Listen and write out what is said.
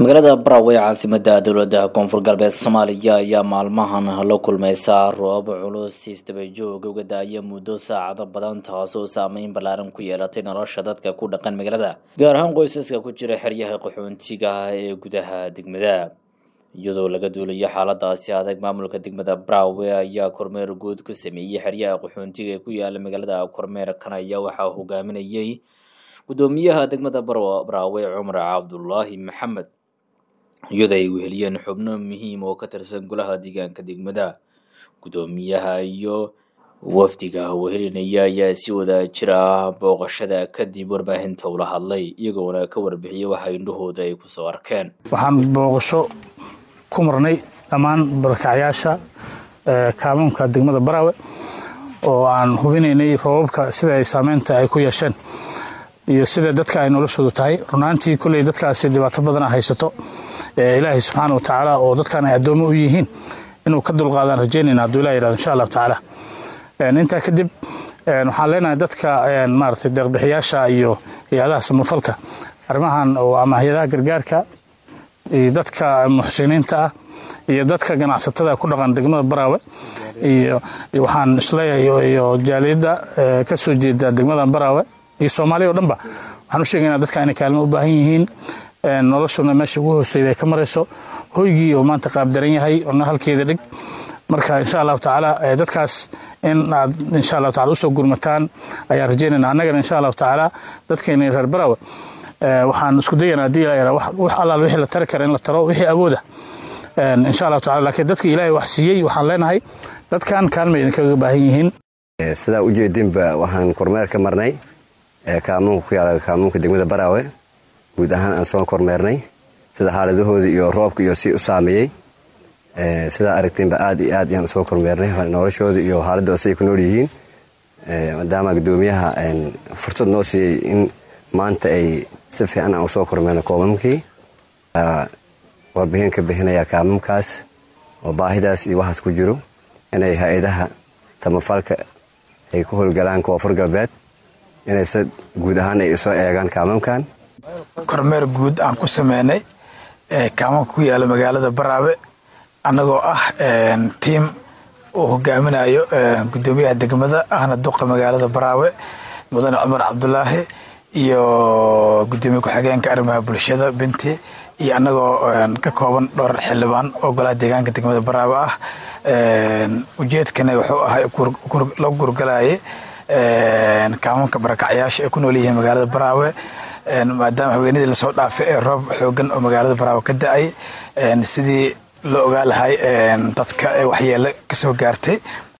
magaalada barawe caasimada dowlada koonfur galbeed soomaaliya ayaa maalmahan la kulmaysa roob culus isdabajoog uga daaya muddo saacado badan taasoo saameyn ballaaran ku yeelatay nolosha dadka ku dhaqan magaalada gaar ahaan qoysaska ku jira xeryaha qaxoontiga ee gudaha degmada iyadoo laga duulayo xaaladaasi adag maamulka degmada barawe ayaa kormeer guud ku sameeyey xeryaha qaxoontiga ee ku yaala magaalada kormeerkan ayaa waxaa hogaaminayay gudoomiyaha degmada barawe cumar cabdulaahi maxamed iyadoo ay weheliyeen xubno muhiim oo ka tirsan golaha deegaanka degmada gudoomiyaha iyo wafdiga wehelinaya ayaa si wada jira booqashada kadib warbaahinta ula hadlay iyagoona ka warbixiyay waxa indhahooda ay kusoo arkeen waxaan booqasho ku marnay dhammaan barakacyaasha kaamuunka degmada baraawe oo aan hubinaynay roobabka sida ay saameynta ay ku yeesheen iyo sida dadka ay noloshoodu tahay runaantii kolley dadkaasi dhibaato badana haysato ilaahay subxaana watacaala oo dadkan ay addoomo u yihiin inuu ka dulqaadaan rajaynayna hadduu ilah yirahdo insha allahu tacaala intaa kadib waxaan leenahay dadka maaragtay deeqbixiyaasha iyo hay-adaha samafalka arrimahan oo ama hay-adaha gargaarka iyo dadka muxsiniinta ah iyo dadka ganacsatada ku dhaqan degmada baraawe iyo waxaan isleeyahay iyo jaaliyadda ka soo jeeda degmada baraawe iyo soomaaliya o dhanba waxaan u sheegaynaa dadka inay kaalmo u baahan yihiin noloshuna meesha ugu hooseyda ay ka marayso hoygii oo maanta qaabdaran yahay ona halkeeda dhig marka insha allahu tacaala dadkaas in aad insha allahu tacala usoo gurmataan ayaan rajaynayna annagana insha allahu tacaala dadkeena reer barawe waxaan isku dayanaa haddii la wax allaal wixii la tari kara in la taro wixii awooda insha allahu tacala laakiin dadka ilaahay wax siiyey waxaan leenahay dadkan kaalmay idinkaga baahan yihiin sidaa ujeedinba waxaan kormeer ka marnay kaamuunka ku yaala kaamuunka degmada baraawe guud ahaan aan soo kormeernay sida xaaladahooda iyo roobka iyo si u saameeyey sidaa aragteenba aad iyo aad ayaan usoo kormeernay noloshooda iyo xaaladooda siay ku nool yihiin maadaama gudoomiyaha fursad noo siiyey in maanta ay si fiican aan usoo kormeerno koomamkii warbixin ka bixinaya kaamamkaas oo baahidaas iyo waxaas ku jiro inay hay-adaha samafalka ay ku howlgalaan koonfur galbeed inay si guud ahaan ay soo eegaan kaamamkan kormeer guud aan ku sameynay kaamanka ku yaala magaalada baraawe annagoo ah tiim uu hogaaminayo gudoomiyaha degmada ahna duqa magaalada baraawe mudane cumar cabdulaahi iyo gudoomiye ku-xigeenka arrimaha bulshada binti iyo annagoo ka kooban dhowr xildhibaan oo golaha deegaanka degmada baraawe ah ujeedkana wuxuu ahay la gurgalayay kaamanka barakacyaasha ay ku nool yihiin magaalada baraawe maadaama haweenadii lasoo dhaafay ee roob xoogan oo magaalada baraawe ka da-ay sidii loo ogaa lahay dadka waxyeelo kasoo gaartay